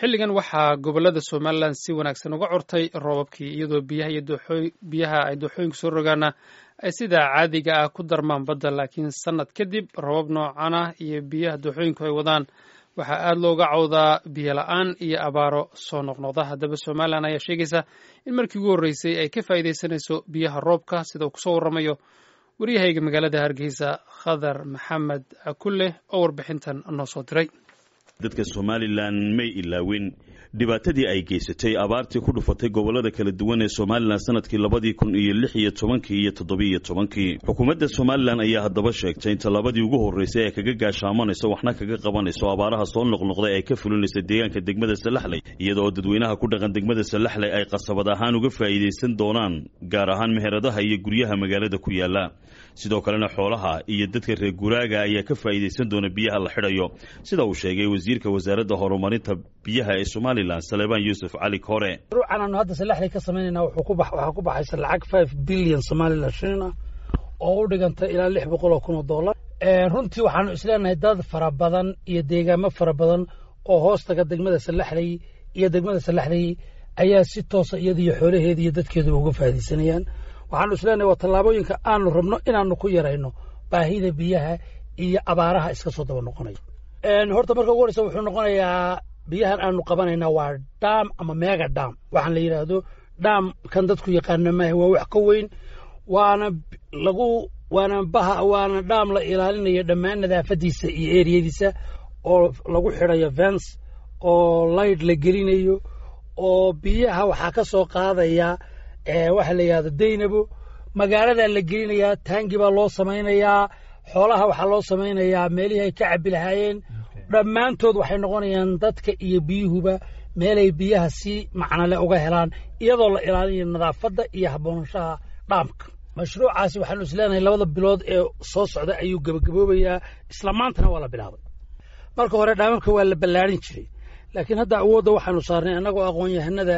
xilligan waxaa gobolada somalilan si wanaagsan uga curtay roobabkii iyadoo biyaha ay dooxooyinka soo rogaana ay sidaa caadiga ah ku darmaan badda laakiin sannad kadib roobab noocan ah iyo biyaha dooxooyinku ay wadaan waxaa aada looga cawdaa biyo la-aan iyo abaaro soo noqnoqda haddaba somalilan ayaa sheegaysa in markii ugu horreysay ay ka faa'iidaysanayso biyaha roobka sida uu kusoo warramayo waryahayga magaalada hargeysa khadar maxamed akulle oo warbixintan noo soo diray dadka somalilan may ilaawin dhibaatadii ay geysatay abaartii ku dhufatay gobolada kala duwan ee somalilan sanadkii labadii kun iyo lix iyo tobankii iyo toddobiiyo tobankii xukuumadda somalilan ayaa haddaba sheegtay in tallaabadii ugu horreysay ay kaga gaashaamanayso waxna kaga qabanayso abaaraha soo noqnoqday ay ka fulinaysa deegaanka degmada salaxley iyadaoo dadweynaha ku dhaqan degmada salaxley ay qasabad ahaan uga faa'iidaysan doonaan gaar ahaan meheradaha iyo guryaha magaalada ku yaala sidoo kalena xoolaha iyo dadka reer guraaga ayaa ka faa'iidaysan doona biyaha la xidhayo sida uu sheegay wasiirka wasaaradda horumarinta biyaha ee somalilan salebaan yuusuf cali kore ruucan aanu hadda salaxley ka samaynayna waxaa ku baxaysa lacag five billion somalilan shilin ah oo u dhiganta ilaa lix boqol oo kun oo dollar runtii waxaanu isleenahay dad fara badan iyo deegaamo fara badan oo hoostaga degmada salaxley iyo degmada salaxley ayaa si toosa iyada iyo xoolaheeda iyo dadkeeduba uga faa'iidaysanayaan waxaanu isleenahay waa tallaabooyinka aanu rabno inaanu ku yarayno baahida biyaha iyo abaaraha iska soo daba noqonaya horta marka ugu horeysa wuxuu noqonayaa biyahan aanu qabanayna waa dam ama mega dam waxaan la yidhaahdo dam kan dadku yaqaana maaha waa wax ka weyn waana lagu waana baha waana dam la ilaalinayo dhammaan nadaafadiisa iyo eriyadiisa oo lagu xidhayo vens oo light la gelinayo oo biyaha waxaa ka soo qaadaya waxa la yidhahdo daynabo magaaladaa la gelinayaa taangi baa loo samaynayaa xoolaha waxaa loo samaynayaa meelihii ay ka cabbi lahaayeen dhammaantood waxay noqonayaan dadka iyo biyuhuba meelay biyaha si macnole uga helaan iyadoo la ilaalinayo nadaafadda iyo habboonashaha dhaamka mashruucaasi waxaanu isleenahay labada bilood ee soo socda ayuu gebagaboobayaa isla maantana waa la bilaabay marka hore dhaamamka waa la ballaarin jiray laakiin hadda awoodda waxaanu saarnay annagoo aqoon-yahanada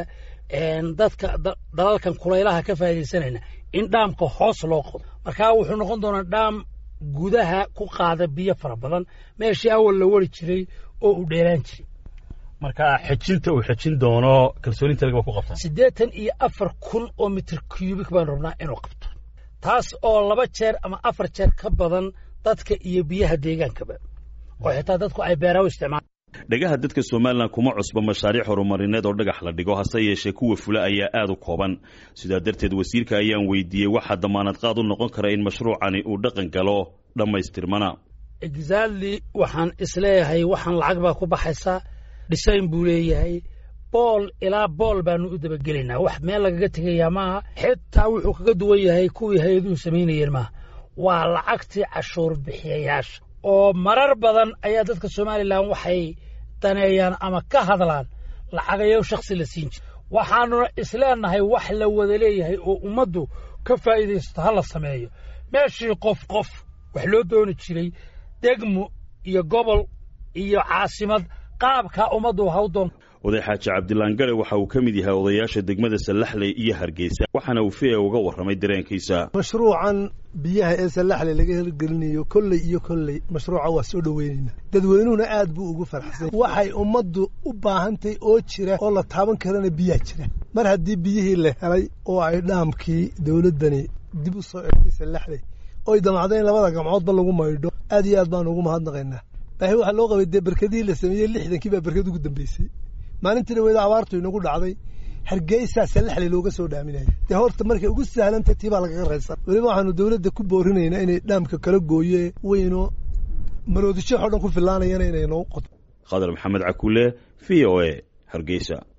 dadka dalalkan kulaylaha ka faa'iidaysanayna in dhaamka hoos loo qodo markaa wuxuu noqon doonaa dhaam gudaha ku qaada biyo fara badan meeshii awal la wari jiray oo uu dheeraan jiray marka xejinta uu xejin doono kalsooninta laga ku qabtaa siddeetan iyo afar kun oo mitir cubic baan rabnaa inuu qabto taas oo laba jeer ama afar jeer ka badan dadka iyo biyaha deegaankaba oo xitaa dadku ay beeraha u isticmaalaan dhagaha dadka somalilan kuma cusba mashaariic horumarineed oo dhagax la dhigo hase yeeshee kuwa fula ayaa aad u kooban sidaa darteed wasiirka ayaan weydiiyey waxaa damaanad qaad u noqon kara in mashruucani uu dhaqan galo dhammaystirmana exactly waxaan isleeyahay waxaan lacag baa ku baxaysa dhisayn buu leeyahay bool ilaa bool baanu u dabagelaynaa wax meel lagaga tegayaa maaha xitaa wuxuu kaga duwan yahay kuwii hay-aduhu samaynayeen maaha waa lacagtii cashuur bixiyayaasha oo marar badan ayaa dadka somalilan waxay daneeyaan ama ka hadlaan lacagayo shakhsi la siin jira waxaanuna isleenahay wax la wada leeyahay oo ummaddu ka faa'iidaysato ha la sameeyo meeshii qof qof wax loo dooni jiray degmo iyo gobol iyo caasimad qaabkaa ummaddu haw doon oday xaaji cabdilaan gare waxa uu ka mid yahay odayaasha degmada sallaxley iyo hargeysa waxaana uu fia uga warramay dareenkiisa mashruucan biyaha ee sallaxley laga hirgelinayo kolley iyo kolley mashruuca waa soo dhoweynayna dadweynuhuna aad buu ugu farxsan waxay ummaddu u baahantay oo jira oo la taaban karana biyaa jira mar haddii biyihii la helay oo ay dhaamkii dowladdani dib u soo egtay sallaxley oy damacda in labada gamcoodba lagu maydho aad iyo aad baanu ugu mahadnaqaynaa baahi waxaa loo qabay dee berkadihii la sameeyey lixdankii baa berkad ugu dambeysay maalintii dhaweeda abaartu inagu dhacday hargeysaa sallaxley looga soo dhaaminaya dee horta markay ugu sahlantay tii baa lagaga raysan weliba waxaanu dowladda ku boorinaynaa inay dhaamka kala gooye weyno maroodisho o dhan ku filaanayana inay noo qoto khadar maxamed cakuule v o a hargeysa